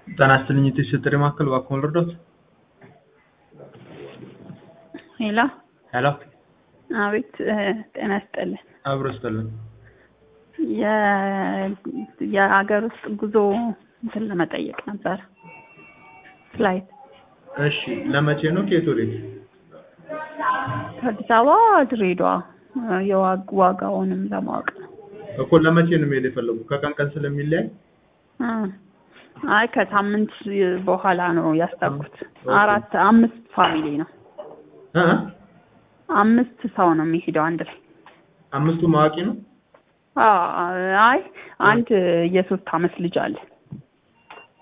ጤና ይስጥልኝ የቴስት ጥሪ ማዕከል እባክዎን ልርዳዎት? ሄሎ ሄሎ አቤት ጤና ይስጥልን። አብሮ ይስጥልን። የ- የሀገር ውስጥ ጉዞ እንትን ለመጠየቅ ነበር ፍላይት እሺ ለመቼ ነው? ከየት ወዴት? ከአዲስ አበባ ድሬዳዋ የዋግ ዋጋውንም ለማወቅ ነው። እኮ ለመቼ ነው መሄድ የፈለጉ? ከቀን ቀን ስለሚለያይ እ አይ ከሳምንት በኋላ ነው ያሰብኩት። አራት አምስት ፋሚሊ ነው። እ አምስት ሰው ነው የሚሄደው አንድ ላይ። አምስቱ ማዋቂ ነው? አ- አይ አንድ የሶስት አመት ልጅ አለ።